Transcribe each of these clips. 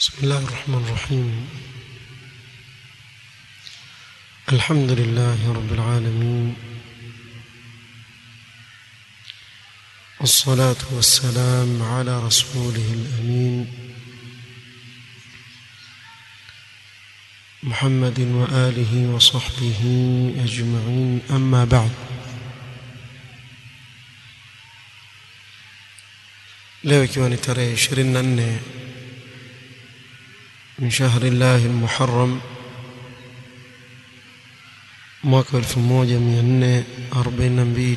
بسم الله الرحمن الرحيم الحمد لله رب العالمين والصلاة والسلام على رسوله الأمين محمد وآله وصحبه أجمعين أما بعد leo ikiwa ni tarehe 24 min shahri llahi almuharram mwaka 1442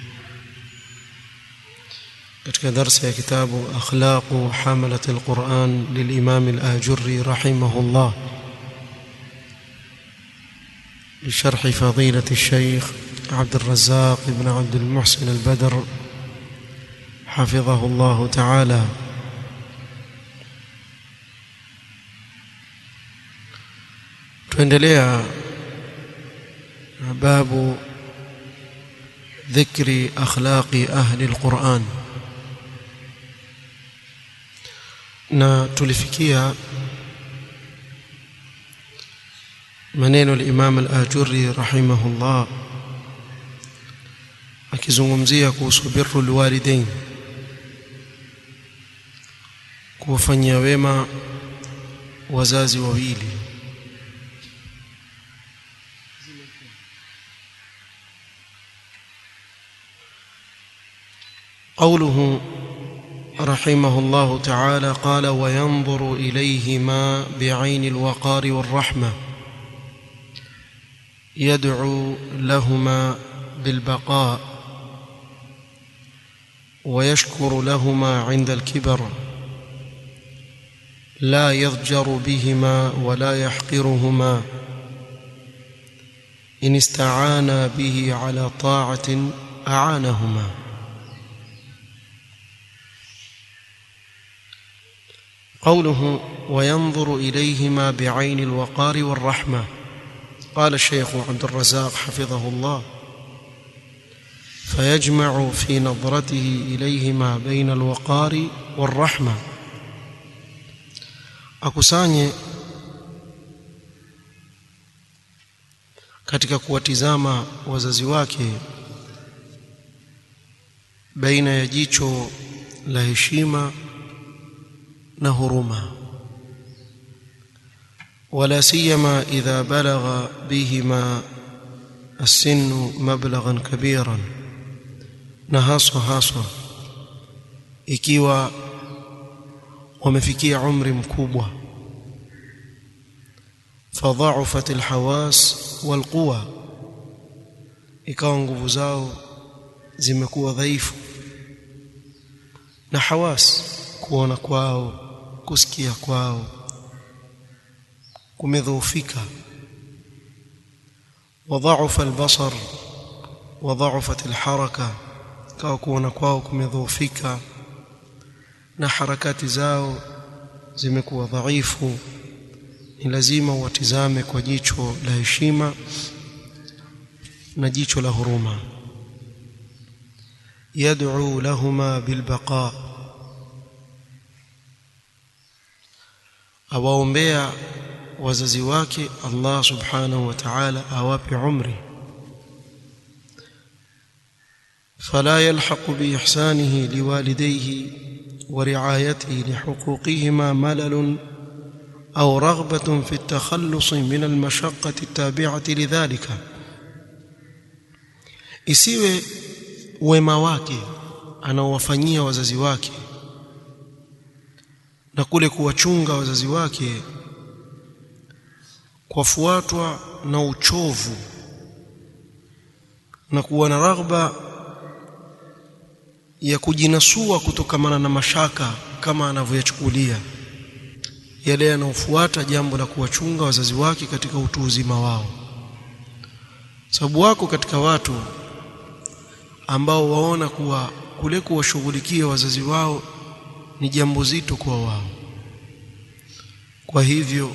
katika darsa ya kitabu akhlaqu hamalat alquran lilimam alajurri rahimahullah بشرح فضيلة الشيخ عبد الرزاق بن عبد المحسن البدر حفظه الله تعالى tuendelea na babu dhikri akhlaqi ahli alquran na tulifikia maneno al-Imam al-Ajurri rahimahullah akizungumzia kuhusu birru alwalidain kuwafanyia wema wazazi wawili قوله رحمه الله تعالى قال وينظر إليهما بعين الوقار والرحمة يدعو لهما بالبقاء ويشكر لهما عند الكبر لا يضجر بهما ولا يحقرهما إن استعانا به على طاعة أعانهما قوله وينظر إليهما بعين الوقار والرحمة قال الشيخ عبد الرزاق حفظه الله فيجمع في نظرته إليهما بين الوقار والرحمة akusanye katika kuwatizama wazazi wake baina ya jicho la heshima na huruma ولا سيما إذا بلغ بهما السن مبلغا كبيرا نهاص هاصا ikiwa wamefikia umri mkubwa fadha'ufat alhawas walquwa ikawa nguvu zao zimekuwa dhaifu na hawas kuona kwao kusikia kwao kumedhoofika وضعف البصر وضعفت الحركه kawa kuona kwao kumedhoofika na harakati zao zimekuwa dhaifu ni lazima watizame kwa jicho la heshima na jicho la huruma yad'u lahuma bilbaqa awaombea wazazi wake Allah subhanahu wa ta'ala awape umri فلا يلحق بإحسانه لوالديه ورعايته لحقوقهما ملل أو رغبة في التخلص من المشقة التابعة لذلك isiwe wema wake anaowafanyia wazazi wake na kule kuwachunga wazazi wake kwafuatwa na uchovu na kuwa na raghba ya kujinasua kutokamana na mashaka kama anavyoyachukulia yale yanayofuata jambo la kuwachunga wazazi wake katika utu uzima wao sababu wako katika watu ambao waona kuwa kule kuwashughulikia wazazi wao ni jambo zito kwa wao kwa hivyo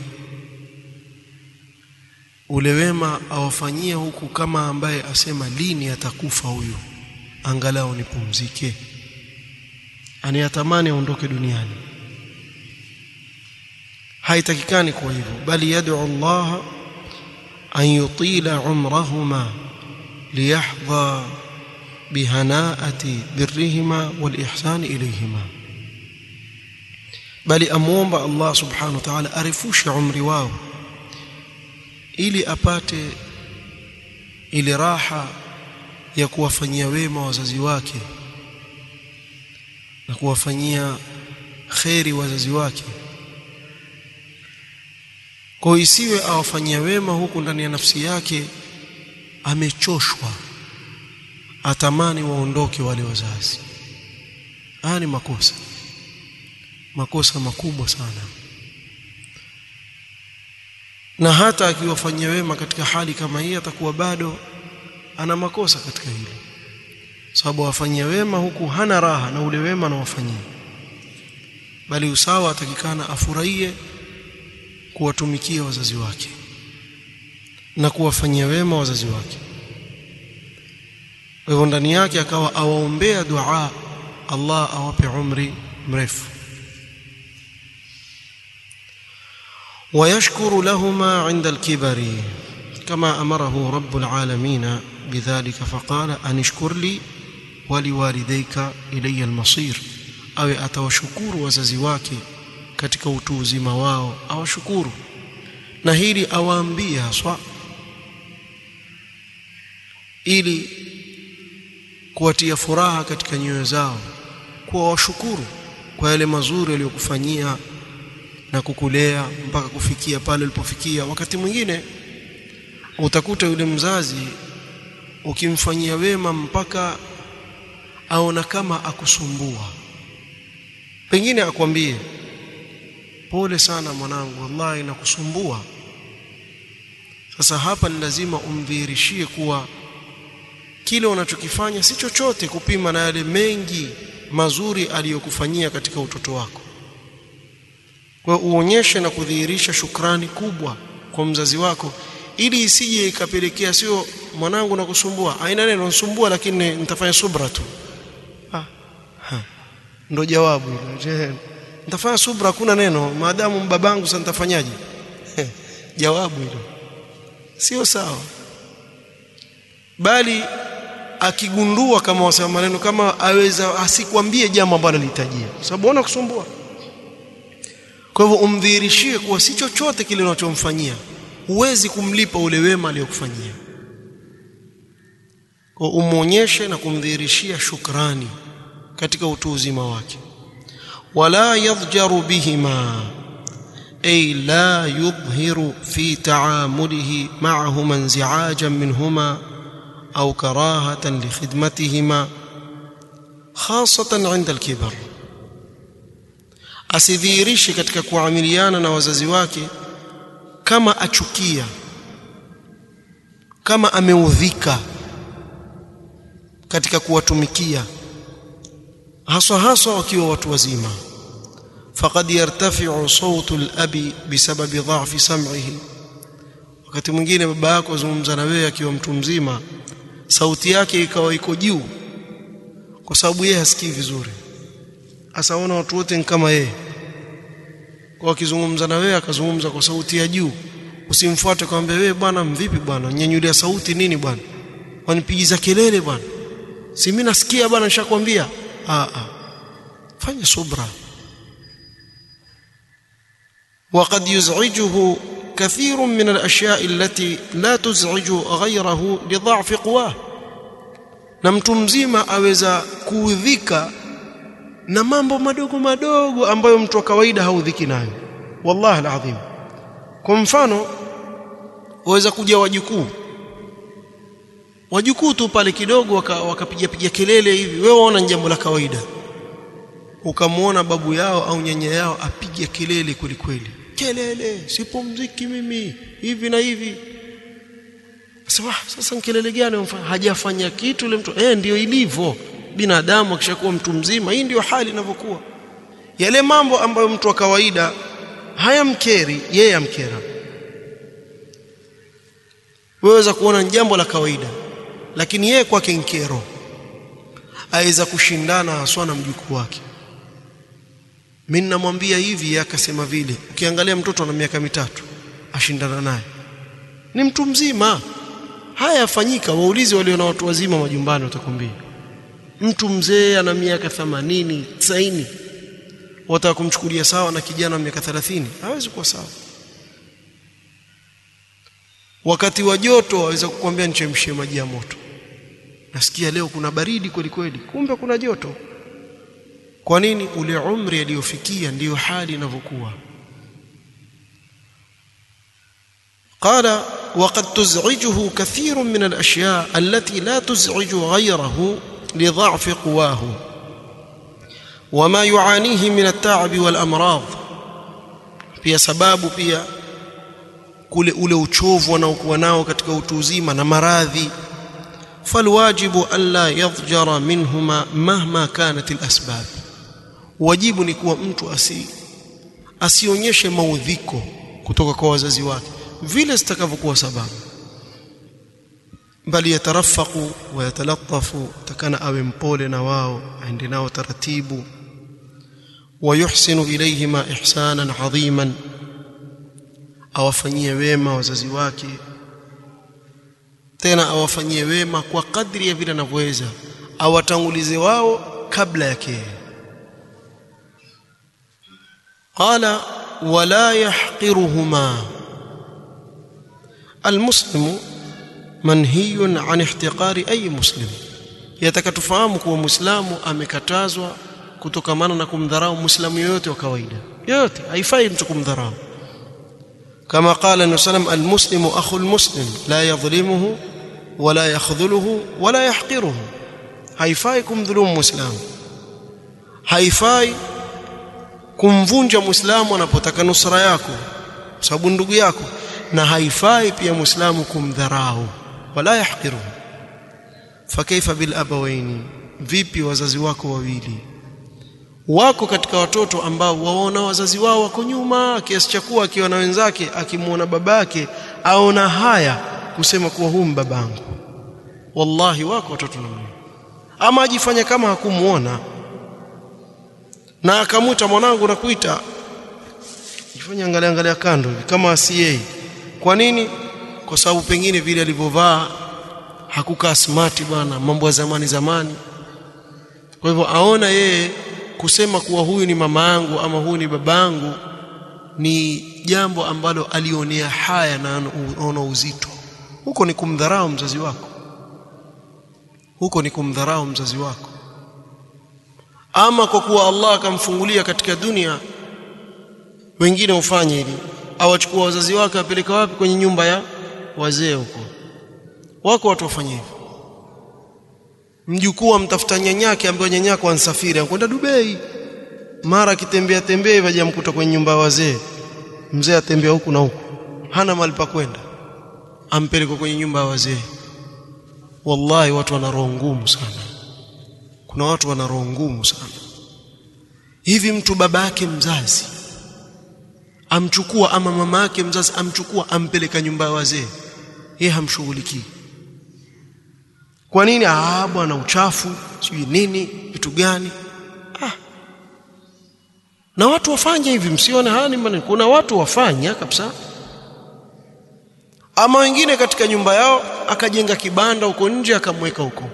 ule wema awafanyie huku kama ambaye asema lini atakufa huyu angalau nipumzike anayatamani aondoke duniani haitakikani kuwa hivyo bali yad'u Allah an yutila umrahuma liyahdha bihanaati birrihima walihsani ilayhima bali amuomba Allah subhanahu wa ta'ala arifushe umri wao ili apate ile raha ya kuwafanyia wema wazazi wake na kuwafanyia kheri wazazi wake kwa isiwe awafanyia wema huku ndani ya nafsi yake amechoshwa atamani waondoke wale wazazi haya ni makosa makosa makubwa sana na hata akiwafanyia wema katika hali kama hii atakuwa bado ana makosa katika hilo sababu wafanyia wema huku hana raha na ule wema anawafanyia bali usawa atakikana afurahie kuwatumikia wazazi wake na kuwafanyia wema wazazi wake kwa hivyo ndani yake akawa awaombea dua Allah awape umri mrefu ويشكر لهما عند الكبر كما أمره رب العالمين بذلك فقال أن اشكر لي ولوالديك إلي المصير أو أتوشكور وززي wake katika utu uzima wao awashukuru na hili awaambia haswa ili kuwatia furaha katika nyoyo zao kuwa washukuru kwa yale mazuri aliyokufanyia na kukulea mpaka kufikia pale ulipofikia wakati mwingine utakuta yule mzazi ukimfanyia wema mpaka aona kama akusumbua pengine akwambie pole sana mwanangu wallahi nakusumbua sasa hapa ni lazima umdhihirishie kuwa kile unachokifanya si chochote kupima na yale mengi mazuri aliyokufanyia katika utoto wako kwa uonyeshe na kudhihirisha shukrani kubwa kwa mzazi wako ili isije ikapelekea sio mwanangu nakusumbua aina neno nisumbua lakini nitafanya subra tu ah ha. ndo jawabu hilo nitafanya subra hakuna neno maadamu babangu sasa nitafanyaje jawabu hilo sio sawa bali akigundua kama wasema maneno kama aweza asikwambie jambo ambalo lihitajia sababu ona kusumbua kwa hivyo umdhihirishie kuwa si chochote kile unachomfanyia huwezi kumlipa ule wema aliyokufanyia kwa umuonyeshe na kumdhihirishia shukrani katika utu uzima wake wala yadhjaru bihima ay la yudhhiru fi ta'amulihi ma'ahuma inzi'ajan minhuma au karahatan li khidmatihima khasatan 'inda al-kibar asidhihirishe katika kuamiliana na wazazi wake kama achukia kama ameudhika katika kuwatumikia haswa haswa wakiwa watu wazima faqad yartafi'u sawtu al-abi bisababi dha'fi sam'ihi wakati mwingine baba yako azungumza na wewe akiwa mtu mzima sauti yake ikawa iko juu kwa sababu yeye hasikii vizuri asaona watu wote ni kama yeye kwa akizungumza na wewe akazungumza kwa sauti ya juu usimfuate kwambia wewe bwana mvipi bwana nyanyulia sauti nini bwana wanipigiza kelele bwana si mimi nasikia bwana nishakwambia a a fanya subra وقد يزعجه كثير من الاشياء التي لا تزعج غيره لضعف قواه na mtu mzima aweza kuudhika na mambo madogo madogo ambayo mtu wa kawaida haudhiki nayo wallahi alazim kwa mfano waweza kuja wajukuu wajukuu tu pale kidogo wakapiga piga kelele hivi wewe waona jambo la kawaida ukamwona babu yao au nyanya yao apige kelele kweli kweli kelele sipumziki mimi hivi na hivi sasa sasa kelele gani hajafanya kitu yule mtu eh ndio ilivyo binadamu akishakuwa mtu mzima hii ndio hali inavyokuwa yale mambo ambayo mtu wa kawaida hayamkeri yeye amkera weweza kuona jambo la kawaida lakini yeye kwake nkero aweza kushindana haswa na mjukuu wake mimi namwambia hivi akasema vile ukiangalia mtoto ana miaka mitatu ashindana naye ni mtu mzima haya yafanyika waulize walio na watu wazima majumbani watakwambia mtu mzee ana miaka 80 90 wataka kumchukulia sawa na kijana wa miaka 30 hawezi kuwa sawa wakati wa joto waweza kukwambia nichemshie maji ya moto nasikia leo kuna baridi kweli kweli kumbe kuna joto kwa nini ule umri aliyofikia ndiyo hali inavyokuwa قال وقد تزعجه كثير من الاشياء التي لا تزعج غيره لضعف قواه وما يعانيه من التعب والامراض pia sababu pia kule ule uchovu wanaokuwa nao katika utu uzima na maradhi falwajibu alla yadhjara minhuma mahma kanat alasbab wajibu ni kuwa mtu asi asionyeshe maudhiko kutoka kwa wazazi wake vile zitakavyokuwa sababu bali yatarafaqu wa yatalattafu takana awe mpole na wao aende nao taratibu ويحسن إليهما إحسانا عظيما awafanyie wema wazazi wake tena awafanyie wema kwa kadri ya vile anavyoweza awatangulize wao kabla yake qala wala yahqiruhuma almuslimu manhiyun an ihtiqari ay muslim yataka tufahamu kuwa muislamu amekatazwa kutokamana na kumdharau muislamu yoyote wa kawaida yoyote haifai mtu kumdharau كما قال النبي صلى الله عليه وسلم المسلم اخو المسلم لا يظلمه ولا يخذله ولا يحقره haifai kumdhulumu muislamu haifai kumvunja muislamu anapotaka nusra yako sababu ndugu yako na haifai pia muislamu kumdharau wala yahqiruhu fakaifa bil abawaini vipi wazazi wako wawili wako katika watoto ambao waona wazazi wao wako nyuma kiasi cha kuwa akiwa na wenzake akimwona babake aona haya kusema kuwa huyu babangu wallahi wako watoto namna ama ajifanya kama hakumuona na akamuta mwanangu na kuita jifanya angalia angalia kando hivi kama si yeye kwa nini kwa sababu pengine vile alivyovaa hakukaa smart bwana mambo ya zamani zamani kwa hivyo aona yeye kusema kuwa huyu ni mama yangu ama huyu ni babangu ni jambo ambalo alionea haya na anaona uzito huko ni kumdharau mzazi wako huko ni kumdharau mzazi wako ama kwa kuwa Allah akamfungulia katika dunia wengine ufanye hili awachukua wazazi wake apeleka wapi kwenye nyumba ya wazee huko wako watu wafanye hivyo mjukuu amtafuta nyanyake ambaye nyanyako ansafiri anakwenda Dubai mara akitembea tembea vaje mkuta kwenye nyumba ya wazee mzee atembea huku na huku hana mahali pa kwenda ampeleka kwenye nyumba ya wazee wallahi watu wana roho ngumu sana kuna watu wana roho ngumu sana hivi mtu baba yake mzazi amchukua ama mama yake mzazi amchukua ampeleka nyumba ya wazee yeye hamshughulikii kwa nini ah bwana uchafu sijui nini vitu gani ah na watu wafanye hivi msione haya ni maneno kuna watu wafanya kabisa ama wengine katika nyumba yao akajenga kibanda huko nje akamweka huko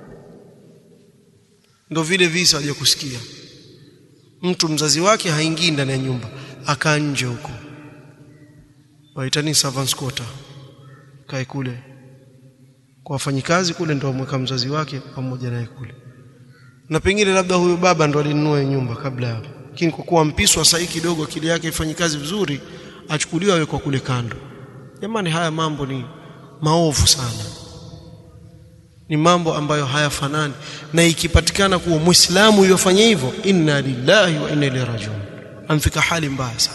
ndio vile visa waje kusikia mtu mzazi wake haingii ndani ya nyumba akaa nje huko waitani servants quarter kae kule kwa wafanyikazi kule ndio amweka mzazi wake pamoja naye kule na pengine labda huyo baba ndo alinunua nyumba kabla hapo lakini kwa kuwa mpiswa sahi kidogo akili yake ifanye kazi vizuri achukuliwa awekwa kule kando jamani haya mambo ni maovu sana ni mambo ambayo hayafanani na ikipatikana kuwa muislamu yofanya hivyo inna lillahi wa inna ilaihi rajiun amfika hali mbaya sana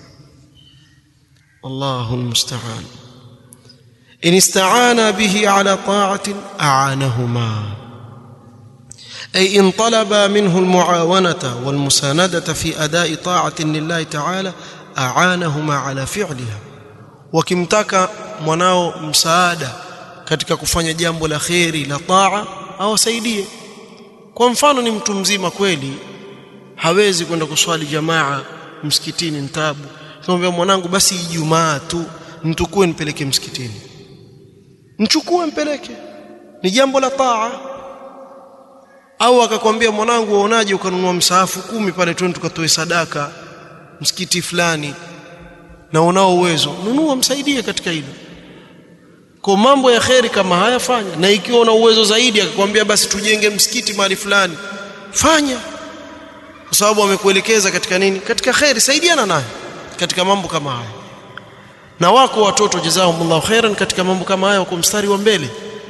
Allahu almusta'an in ista'ana bihi ala ta'atin a'anahuma أي إن طلب منه المعاونة والمساندة في أداء طاعة لله تعالى أعانهما على فعلها wakimtaka mwanao msaada katika kufanya jambo la kheri la taa awasaidie kwa mfano ni mtu mzima kweli hawezi kwenda kuswali jamaa msikitini ntabu kumwambia mwanangu basi ijumaa tu mtukue nipeleke msikitini mchukue mpeleke ni jambo la taa au akakwambia mwanangu waonaje ukanunua msaafu kumi pale twende tukatoe sadaka msikiti fulani na unao uwezo nunua msaidie katika hilo kwa mambo ya kheri kama haya fanya na ikiwa una uwezo zaidi akakwambia basi tujenge msikiti mahali fulani fanya kwa sababu amekuelekeza katika nini katika kheri saidiana naye katika mambo kama haya na wako watoto jazakumullahu khairan katika mambo kama haya wako mstari wa mbele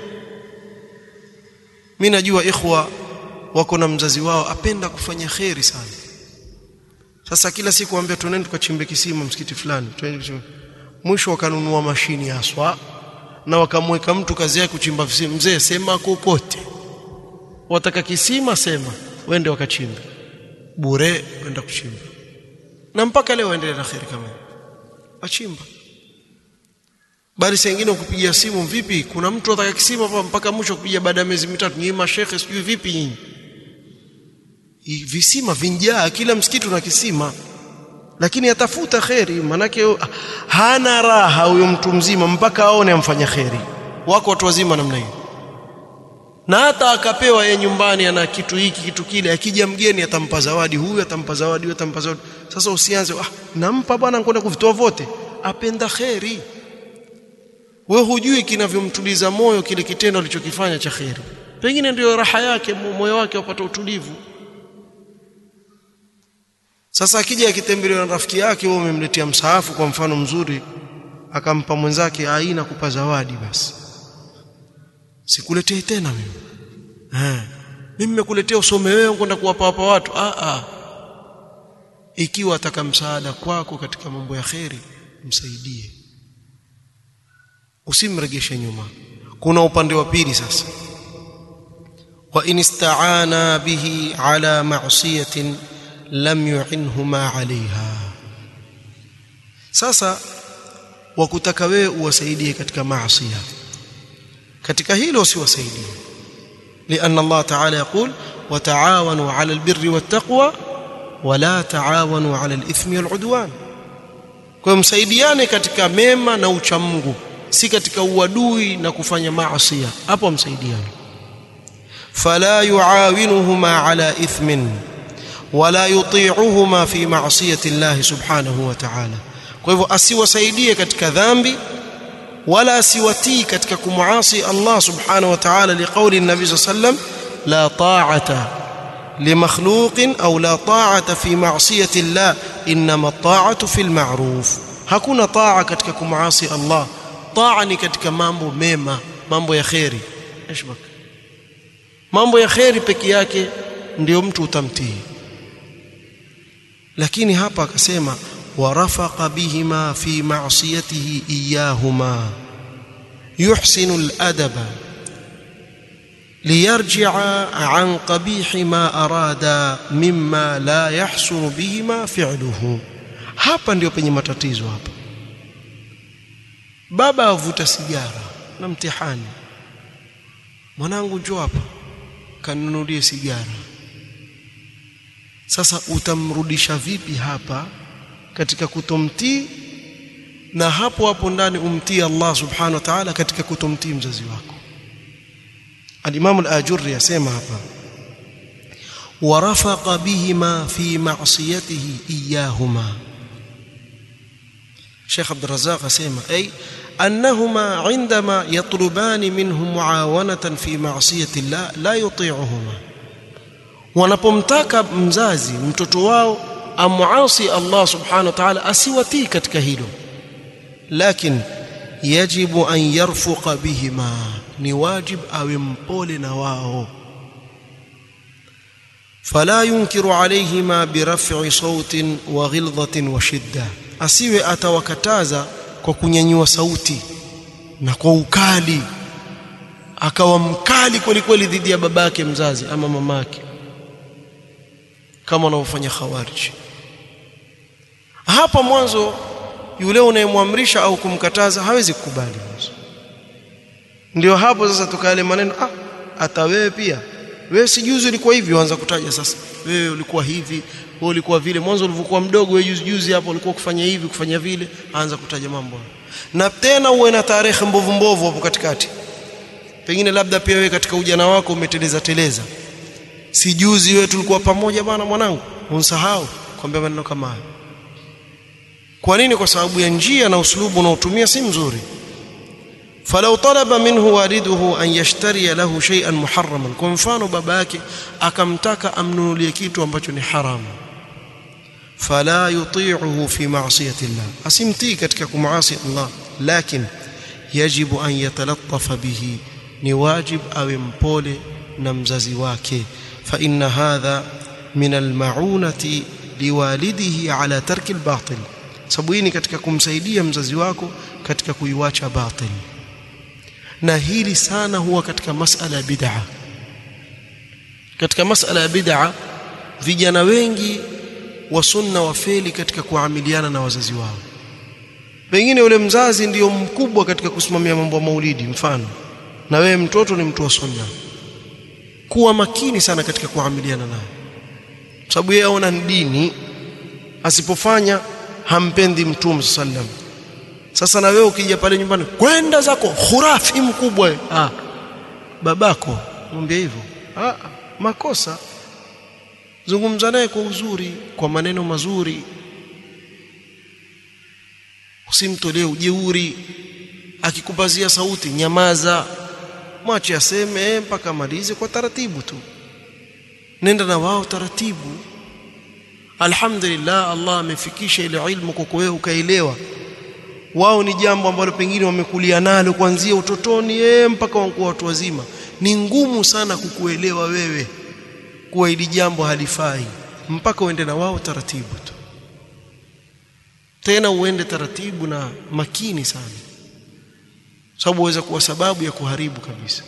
mimi najua ikhwa wako na mzazi wao apenda kufanya kheri sana sasa kila siku waambia tuende tukachimbe kisima msikiti fulani mwisho wakanunua mashini haswa na wakamweka mtu kazi yake kuchimba visima mzee sema kokote wataka kisima sema wende wakachimba bure wenda kuchimba na mpaka leo waendelea na kheri kama achimba bali saa nyingine ukupigia simu vipi kuna mtu ataka kisima hapa mpaka mwisho kupiga baada ya miezi mitatu nyinyi mashekhe sijui vipi nyinyi visima vinjaa kila msikiti una kisima lakini atafuta kheri manake hana raha huyo mtu mzima mpaka aone amfanya kheri wako watu wazima namna hiyo na hata akapewa yeye nyumbani ana kitu hiki kitu kile akija mgeni atampa zawadi huyu atampa zawadi huyu atampa zawadi sasa usianze ah nampa bwana ngoenda kuvitoa vote apenda kheri we hujui kinavyomtuliza moyo kile kitendo alichokifanya cha kheri pengine ndio raha yake moyo wake upata utulivu sasa akija akitembelewa na rafiki yake wewe umemletea msaafu kwa mfano mzuri akampa mwenzake aina kupa zawadi basi sikuletee tena mimi eh mimi nimekuletea usome wewe kwenda kuwapa hapa watu ah ah ikiwa ataka msaada kwako katika mambo ya kheri msaidie usimregeshe nyuma kuna upande wa pili sasa wa in ista'ana bihi ala ma'siyatin lam yu'inhuma 'alayha sasa wakutaka wewe uwasaidie katika maasi katika hilo usiwasaidie لأن الله تعالى يقول وتعاونوا على البر والتقوى ولا تعاونوا على الإثم والعدوان kwa msaidiane katika mema na uchamungu si katika uadui na kufanya maasi hapo msaidiane fala yuawinuhuma ala ithmin wala yuti'uhuma fi ma'siyati Allah subhanahu wa ta'ala kwa hivyo asiwasaidie katika dhambi wala asiwatii katika kumuasi Allah subhanahu wa ta'ala liqauli an-nabi sallam la ta'ata limakhluqin au la ta'ata fi ma'siyati Allah inma at-ta'atu fil ma'ruf hakuna taa katika kumuasi Allah taa ni katika mambo mema mambo ya khairi ashbak mambo ya khairi peke yake ndio mtu utamtii lakini hapa akasema ورفق بهما في معصيته اياهما يحسن الادب ليرجع عن قبيح ما اراد مما لا يحسن بهما فعله hapa ndio penye matatizo hapa baba avuta sigara na mtihani mwanangu njoo hapa kanunulie sigara sasa utamrudisha vipi hapa katika kutomtii na hapo hapo ndani umtii Allah subhanahu wa ta'ala katika kutomtii mzazi wako al-Imam al-Ajurri yasema hapa warafaqa bihima fi ma'siyatihi iyahuma Sheikh Abdul Razzaq asema ay annahuma indama yatlubani minhu muawanatan fi ma'siyati Allah la yuti'uhuma wanapomtaka mzazi mtoto wao amuasi Allah subhanahu wa ta'ala asiwatii katika hilo lakini yajibu an yarfuqa bihima ni wajib awe mpole na wao fala yunkiru alayhima biraf'i sautin wa ghilzatin wa shidda asiwe atawakataza kwa kunyanyua sauti na kwa ukali akawa mkali kweli kweli dhidi ya babake mzazi ama mamake kama wanavyofanya khawarij hapa mwanzo yule unayemwamrisha au kumkataza hawezi kukubali ndio hapo sasa tukale maneno ah hata wewe pia wewe si juzi ulikuwa hivi waanza kutaja sasa wewe ulikuwa hivi wewe ulikuwa vile mwanzo ulivyokuwa mdogo wewe juzi juzi hapo ulikuwa kufanya hivi kufanya vile aanza kutaja mambo na tena uwe na tarehe mbovu mbovu hapo katikati pengine labda pia wewe katika ujana wako umeteleza teleza si juzi wewe tulikuwa pamoja bwana mwanangu unsahau kwambia maneno kama hayo kwa nini kwa sababu ya njia na uslubu unaotumia si mzuri falau talaba minhu waliduhu an yashtariya lahu shay'an muharraman kwa mfano baba yake akamtaka amnunulie kitu ambacho ni haramu fala yuti'uhu fi ma'siyati Allah asimtii katika kumaasi Allah lakin yajibu an yatalattafa bihi ni wajib awe mpole na mzazi wake fa inna hadha min almaunati liwalidihi ala tarki albatil sababu hii ni katika kumsaidia mzazi wako katika kuiwacha batil na hili sana huwa katika masala ya bid'a katika masala ya bid'a vijana wengi wa sunna wafeli katika kuamiliana na wazazi wao pengine yule mzazi ndiyo mkubwa katika kusimamia mambo ya maulidi mfano na wewe mtoto ni mtu wa sunna kuwa makini sana katika kuamiliana naye sababu yeye aona dini asipofanya hampendi mtume sallam sasa na wewe ukija pale nyumbani kwenda zako khurafi mkubwa ah babako mwambie hivyo ah makosa zungumza naye kwa uzuri kwa maneno mazuri usimtolee ujeuri akikupazia sauti nyamaza mwache aseme mpaka amalize kwa taratibu tu nenda na wao taratibu alhamdulillah Allah amefikisha ile ilmu kwako wewe ukaelewa wao ni jambo ambalo pengine wamekulia nalo kuanzia utotoni eh mpaka wakuwa watu wazima ni ngumu sana kukuelewa wewe kuwa hili jambo halifai mpaka uende na wao taratibu tu tena uende taratibu na makini sana sababu waweza kuwa sababu ya kuharibu kabisa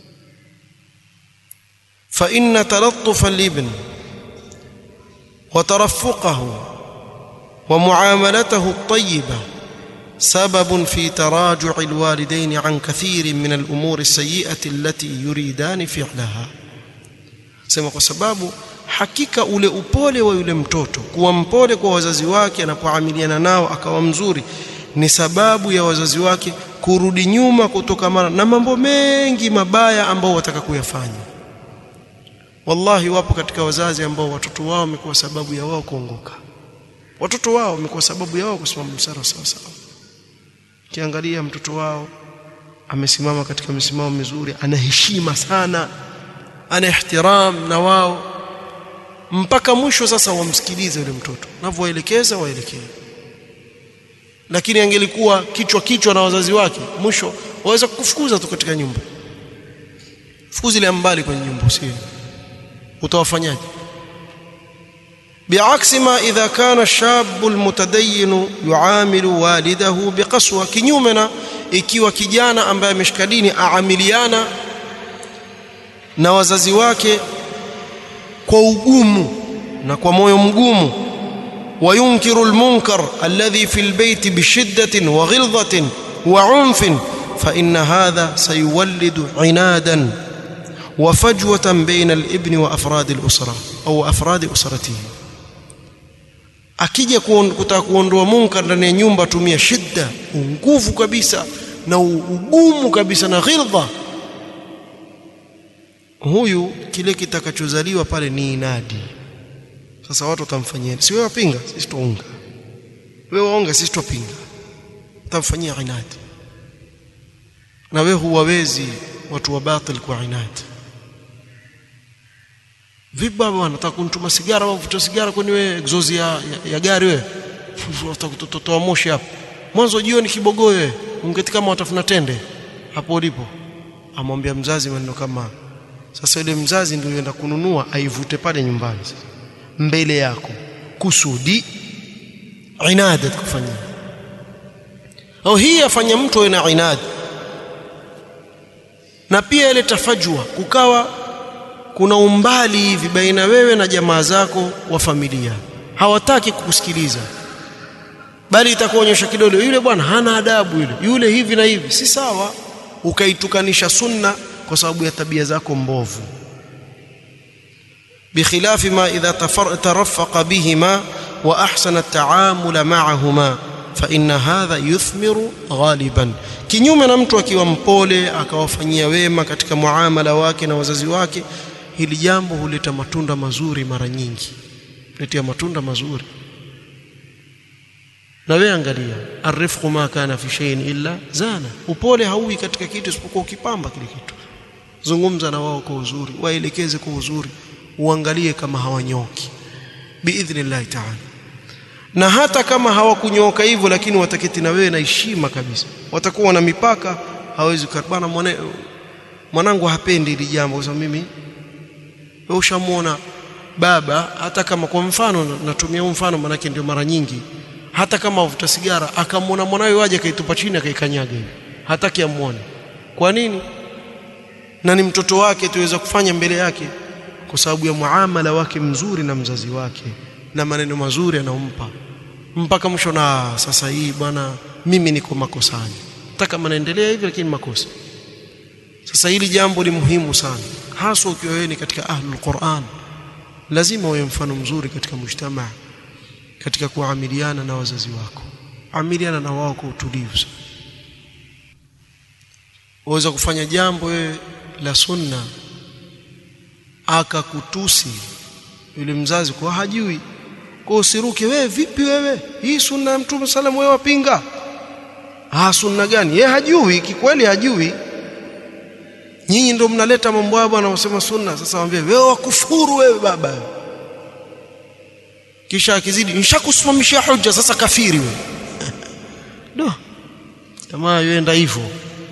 fa inna talattuf al-ibn wa tarafuqahu wa muamalatahu at-tayyibah سبب في تراجع الوالدين عن كثير من الأمور السيئة التي يريدان فعلها sema kwa sababu hakika ule upole wa yule mtoto kuwa mpole kwa wazazi wake anapoamiliana nao akawa mzuri ni sababu ya wazazi wake kurudi nyuma kutokamana na mambo mengi mabaya ambao wataka kuyafanya wallahi wapo katika wazazi ambao watoto wao wamekuwa sababu ya wao kuongoka watoto wao wamekuwa sababu ya wao kusimama msara sawa sawa kiangalia mtoto wao amesimama katika misimamo mizuri ana heshima sana ana ihtiram na wao mpaka mwisho sasa wamsikilize yule mtoto navyoelekeza waelekee lakini angelikuwa kichwa kichwa na wazazi wake mwisho waweza kukufukuza tu katika nyumba fukuzi ile mbali kwenye nyumba usio utawafanyaje بعكس ما إذا كان الشاب المتدين يعامل والده بقسوة kinyume ikiwa kijana ambaye ameshika dini aamiliana na wazazi wake kwa ugumu na kwa moyo mgumu وينكر المنكر الذي في البيت بشدة وغلظة وعنف فإن هذا سيولد عنادا وفجوة بين الابن وأفراد الأسرة أو أفراد أسرته akija kutaka kuondoa munkar ndani ya nyumba tumia shida nguvu kabisa na ugumu kabisa na ghilza huyu kile kitakachozaliwa pale ni inadi sasa watu watamfanyia si wewe wapinga sisi tuunga wewe waonga sisi tupinga utamfanyia inadi na wewe huwawezi watu wa batil kwa inadi vipi baba wanataka kunituma sigara au kuvuta sigara kwani wewe exhaust ya, ya, ya gari wewe utatoa moshi hapo mwanzo jioni kibogoyo wewe ungeti kama watafuna tende hapo ulipo amwambia mzazi maneno kama sasa yule mzazi ndio yenda kununua aivute pale nyumbani mbele yako kusudi inada kufanyia au hii afanya mtu awe na inadi na pia ile tafajua kukawa kuna umbali hivi baina wewe na jamaa zako wa familia hawataki kukusikiliza bali itakuonyesha kidole yule bwana hana adabu yule yule hivi na hivi si sawa ukaitukanisha sunna kwa sababu ya tabia zako mbovu بخلاف ما إذا ترفق بهما وأحسن التعامل معهما فإن هذا يثمر غالبا kinyume na mtu akiwa mpole akawafanyia wema katika muamala wake na wazazi wake hili jambo huleta matunda mazuri mara nyingi letea matunda mazuri na wewe angalia arifqu ma kana fi shay'in illa zana upole hauwi katika kitu isipokuwa ukipamba kile kitu zungumza na wao kwa uzuri waelekeze kwa uzuri uangalie kama hawanyoki biidhnillah ta'ala na hata kama hawakunyoka hivyo lakini wataketi na wewe na heshima kabisa watakuwa na mipaka hawezi bwana mwana mwanangu hapendi hili jambo kwa sababu mimi wewe ushamuona baba hata kama kwa mfano natumia huu mfano manake ndio mara nyingi hata kama avuta sigara akamwona mwanawe waje akaitupa chini akaikanyaga hivi hataki amuone kwa nini na ni mtoto wake tuweza kufanya mbele yake kwa sababu ya muamala wake mzuri na mzazi wake na maneno mazuri anaompa mpaka mwisho na sasa hii bwana mimi niko makosani hata kama naendelea hivi lakini makosa sasa hili jambo ni muhimu sana haswa ukiwa wewe ni katika ahlul Qur'an lazima uwe mfano mzuri katika mujtamaa katika kuamiliana na wazazi wako amiliana na wao kwa utulivu waweza kufanya jambo wewe la sunna akakutusi yule mzazi kwa hajui kwa usiruke wewe vipi wewe hii sunna ya mtume salamu wewe wapinga ah sunna gani yeye hajui kikweli hajui nyinyi ndio mnaleta mambo hayo bwana wasema sunna sasa waambie wewe wakufuru wewe baba kisha akizidi nishakusimamishia hoja sasa kafiri wewe do jamaa yenda hivyo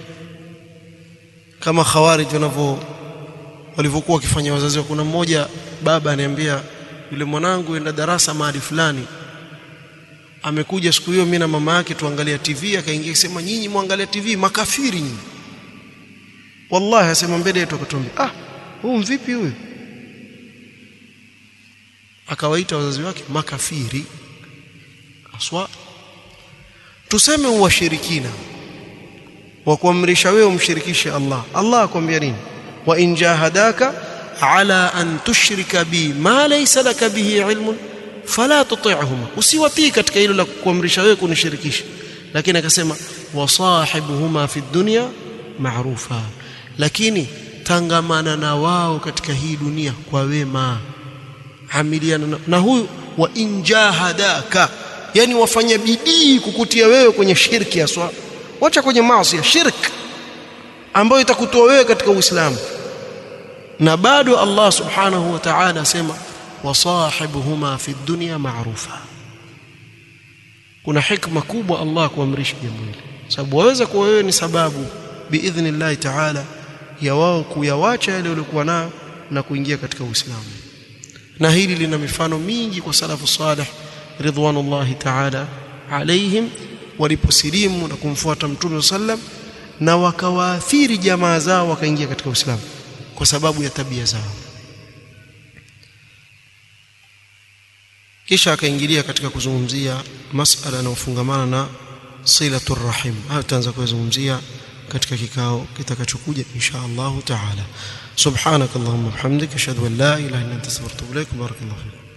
kama khawarij wanavyo walivyokuwa wakifanya wazazi wa kuna mmoja baba aniambia yule mwanangu enda darasa mahali fulani amekuja siku hiyo mimi na mama yake tuangalia TV akaingia kusema nyinyi muangalia TV makafiri nyinyi wallahi asema mbele yetu akatuambia ah huu mvipi huyu akawaita wazazi wake makafiri aswa tuseme uwashirikina wa kuamrisha wewe umshirikishe Allah Allah akwambia nini wa in jahadaka ala an tushrika bi ma laysa laka bihi ilmun fala tuti'huma usiwatii katika hilo la kuamrisha wewe kunishirikisha lakini akasema wasahibuhuma fi dunya ma'rufa lakini tangamana na wao katika hii dunia kwa wema amiliana na, na huyu wa injahadaka yani wafanya bidii kukutia wewe kwenye shirki aswa wacha kwenye maasi shirk ambayo itakutoa wewe katika Uislamu na bado Allah subhanahu wa ta'ala asema wasahibuhuma fi dunya ma'rufa kuna hikma kubwa Allah kuamrisha jambo hili sababu waweza kuwa wewe ni sababu biidhnillah ta'ala ya wao kuyawacha yale waliokuwa nayo na kuingia katika Uislamu na hili lina mifano mingi kwa salafu salih ridwanullahi ta'ala alaihim waliposilimu na kumfuata mtume sallam na wakawaathiri jamaa zao wakaingia katika Uislamu kwa sababu ya tabia zao kisha akaingilia katika kuzungumzia masala yanayofungamana na silatur rahim hayo tutaanza kuzungumzia katika kikao kitakachokuja insha Allah taala subhanakallahumma bihamdika ashhadu an la ilaha illa anta astaghfiruka wa atubu ilaik barakallahu fiik